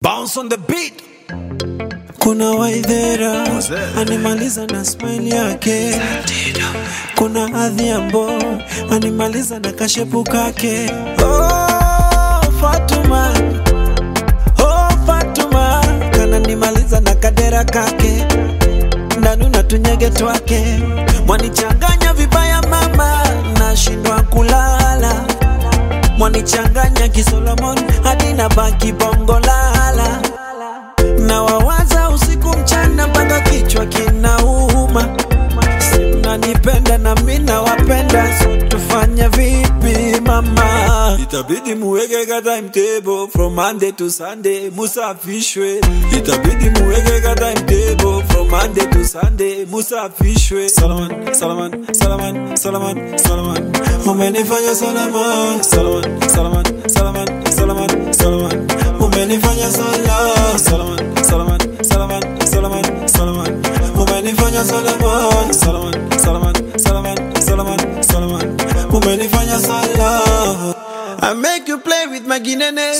Bounce on the beat. Kuna waidhera animaliza na smile yake, kuna adhiambo animaliza na kashepu kake. Oh, Fatuma, oh, Fatuma kananimaliza na kadera kake, ndanu na tunyege twake, mwanichanganya vibaya mama, nashindwa kulala mwanichanganya kisolomon hadi na baki bongo lala na wawaza usiku mchana mpaka kichwa kinauma simnanipenda na mi nawapenda so tufanye vipi mama itabidi muweke ka timetable from monday to sunday musafishwe itabidi muweke ka timetable from monday to sunday musafishwe salaman salaman salaman salaman salaman umenifanya salaman salaman salaman salaman salaman salaman umenifanya sala salaman salaman salaman salaman salaman umenifanya salaman salaman salaman salaman salaman salaman umenifanya sala I make you play with my ginene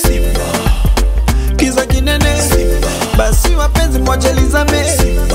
kiza kinene basi wapenzi mwachelizame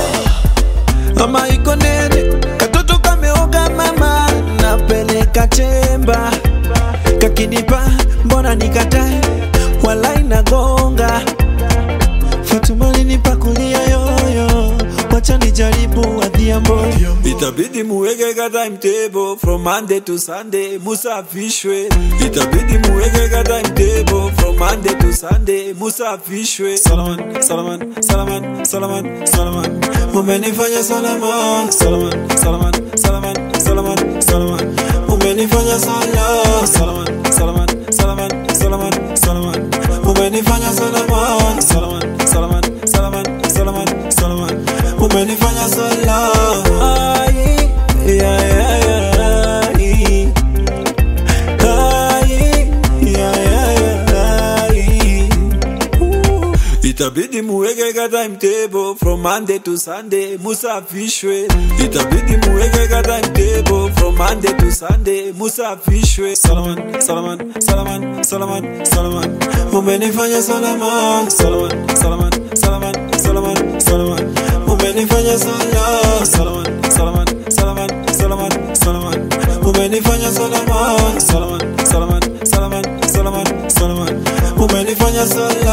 ama iko nene katoto kameoga mama napeleka chemba kakinipa mbona nikatae wala inagonga Fatuma linipa kulia yoyo wacha nijaribu adhiambo itabidi muweke ka timetable from monday to sunday musafishwe itabidi muweke ka timetable from monday to sunday musafishwe salaman salaman salaman salaman salaman umenifanya salaman salaman salaman salaman salaman salaman umenifanya sala salaman salaman salaman salaman salaman umenifanya salaman salaman salaman salaman salaman salaman umenifanya sala Ai, yeah, yeah, yeah, ai. Ai, yeah, yeah, yeah, ai. Ooh. itabidi muweke ka timetable from monday to sunday musafishwe itabidi muweke ka timetable from monday to sunday musafishwe salaman salaman salaman salaman salaman umenifanya salaman salaman salaman salaman salaman salaman umenifanya sala salaman salaman salaman salaman salaman umenifanya salaman salaman salaman salaman salaman salaman umenifanya sala